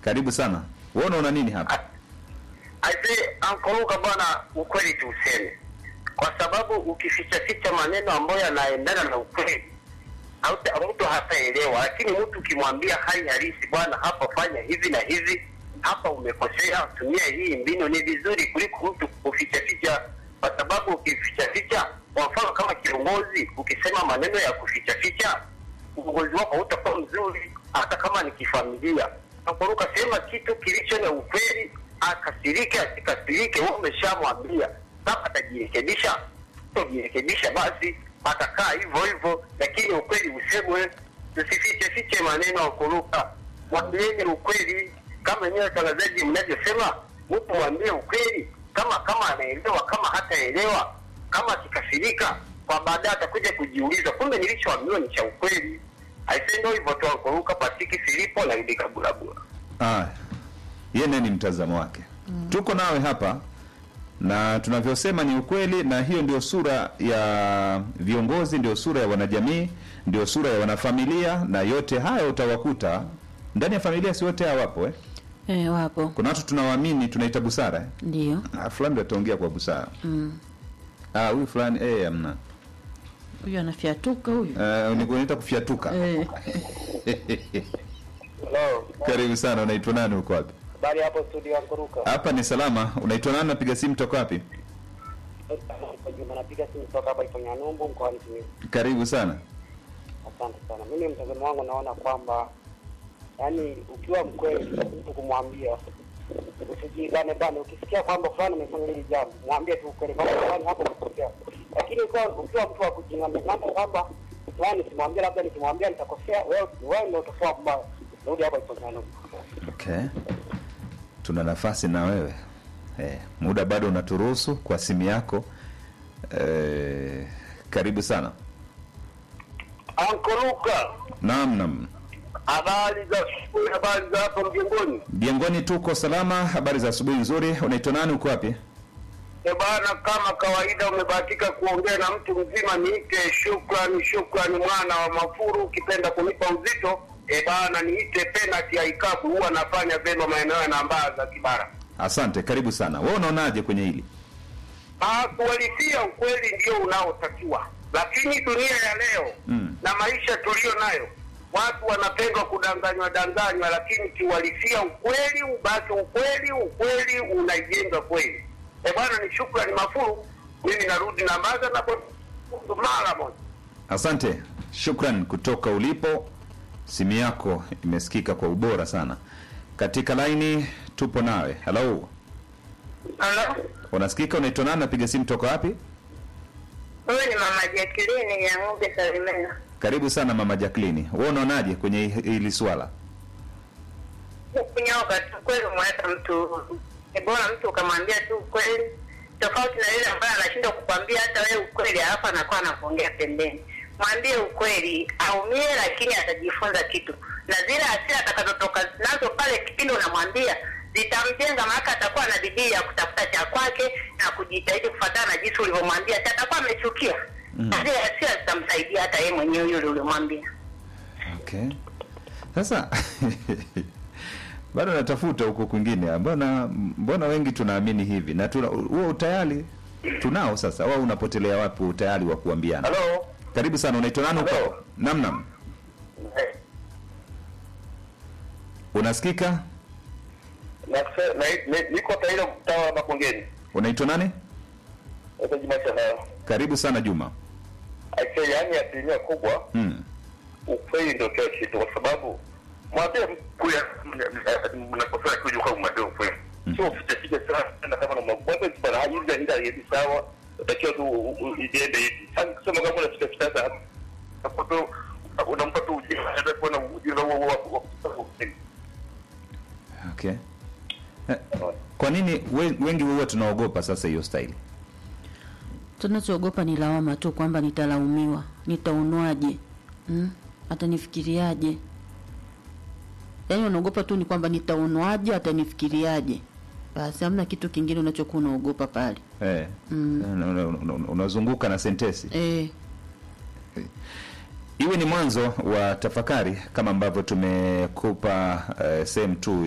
Karibu sana. Wewe unaona nini hapa? Aise, ankoruka bwana, ukweli tuuseme, kwa sababu ukificha ficha maneno ambayo yanaendana na ukweli hauta- mtu hataelewa, lakini mtu ukimwambia hali halisi, bwana, hapa fanya hivi na hivi, hapa umekosea, tumia hii mbinu, ni vizuri kuliko mtu kuficha ficha, kwa sababu ukificha ficha, kwa mfano kama kiongozi, ukisema maneno ya kuficha ficha, uongozi wako hautakuwa mzuri, hata kama ni kifamilia. Nakuruka sema kitu kilicho na ukweli, akasirike asikasirike, wewe umeshamwambia. Kama atajirekebisha, kujirekebisha basi atakaa hivyo hivyo, lakini ukweli usemwe, tusifiche fiche maneno ya kuruka. Mwambieni ukweli, kama nyewe watangazaji mnavyosema, mtu mwambie ukweli, kama kama anaelewa, kama hataelewa, kama akikasirika, kwa baadaye atakuja kujiuliza, kumbe nilichoambiwa ni cha ukweli. Aisendo hivyo tu, kuruka Pasiki Filipo na Idi Kabulabula. Ah, yeye naye ni mtazamo wake. Tuko nawe hapa na tunavyosema ni ukweli, na hiyo ndio sura ya viongozi, ndio sura ya wanajamii, ndio sura ya wanafamilia, na yote haya utawakuta ndani ya familia. Si wote hawapo eh? Eh, wapo Kuna watu tunawaamini, tunaita busara eh? ndio. Ah, fulani ndio ataongea kwa busara. Mm. Ah, huyu fulani eh, amna Huyu anafyatuka huyu. uh, ni kunaita kufyatuka. Eh, Hello. Karibu sana, unaitwa nani, uko wapi? Habari hapo studio ya Kuruka. Hapa ni salama. Unaitwa nani? Napiga simu toka wapi? Juma napiga simu kutoka hapa Iponya Numbu mkoani Simiyu. Karibu sana. Asante sana. Mimi mtazamo wangu naona kwamba yani, ukiwa mkweli mtu kumwambia usijigane bana. Ukisikia kwamba fulani amefanya hili jambo, mwambie tu ukweli kwamba fulani hapo umekosea. Lakini ukiwa ukiwa mtu wa kujingana kwamba fulani simwambia, labda nikimwambia nitakosea, wewe wewe ndio utakuwa mbaya. Rudi hapa Iponya Numbu. Okay, tuna nafasi na wewe eh, muda bado unaturuhusu kwa simu yako eh, karibu sana. Ankoruka, Naam, naam. habari za asubuhi, habari za hapo mjengoni. Jengoni tuko salama. Habari za asubuhi nzuri. Unaitwa nani? Uko wapi? E bana, kama kawaida umebahatika kuongea na mtu mzima, niite shukrani, shukrani mwana wa Mafuru. Ukipenda kunipa uzito e bana, niite penalty ya ikabu, huwa nafanya vyema maeneo ya Nambaza Kibara. Asante, karibu sana. Wewe unaonaje kwenye hili? Ah, kuhalisia ukweli ndio unaotakiwa, lakini dunia ya leo Mm. na maisha tuliyo nayo, watu wanapenda kudanganywa danganywa, lakini kiuhalisia ukweli ubaki ukweli, ukweli unaijenga kweli. E bwana, ni shukrani Mafuru, mimi narudi Nambaza na mara moja. Asante, shukran kutoka ulipo. Simu yako imesikika kwa ubora sana. Katika laini tupo nawe. Hello, Halo, unasikika? Unaitwa nani? Napiga simu toka wapi? huyu ni mama Jacqueline ya ng'ombe Salimena. Karibu sana mama Jacqueline. Wewe unaonaje kwenye hili swala? Kunyoka tu kweli, umeweka mtu ni bora mtu ukamwambia tu ukweli, tofauti na yule ambaye anashindwa kukwambia hata wewe ukweli, alafu anakuwa anakuongea pembeni. Mwambie ukweli, aumie, lakini atajifunza kitu, na zile hasira atakazotoka nazo pale kipindi unamwambia zitamjenga, maana atakuwa na bidii ya kutafuta cha kwake na kujitahidi kufuatana na jinsi ulivyomwambia. Si atakuwa amechukia Mm. na zile hasira zitamsaidia hata yeye mwenyewe yule uliomwambia. Okay. Sasa bado natafuta huko kwingine. Mbona mbona wengi tunaamini hivi na tuna huo utayari tunao sasa. Wao unapotelea wapi utayari wa kuambiana? Halo. Karibu sana. Unaitwa nani Hello. uko? Nam nam. Eh, Unasikika? na- na- na- Niko Taira mtaa wa Makongeni. Unaitwa nani? Sasa Juma Shalala. Karibu sana Juma. Aisee, yaani asilimia kubwa Mm. ukweli ndio kila kitu, kwa sababu mwambie kuya mnakosea kuja kwa mwambie ukweli, sio ficha ficha sana kama na mwambie bwana, hii ndio ndio hivi sawa, utakiwa tu u- u- iende hivi. Sasa kusema kama una ficha ficha sana hapo tu unampa tu ujinga, hata kuona ujinga huo huo wa kusema ukweli. Okay. Eh, Kwa nini we- wengi huwa tunaogopa sasa hiyo staili? tunachoogopa ni lawama tu, kwamba nitalaumiwa, nitaonwaje, mm? atanifikiriaje? Yaani unaogopa tu ni kwamba nitaonwaje, atanifikiriaje. Basi hamna kitu kingine unachokuwa unaogopa pale. Eh. Mm. Una- una- una- Unazunguka na sentesi. Eh, Iwe ni mwanzo wa tafakari kama ambavyo tumekupa eh, sehemu tu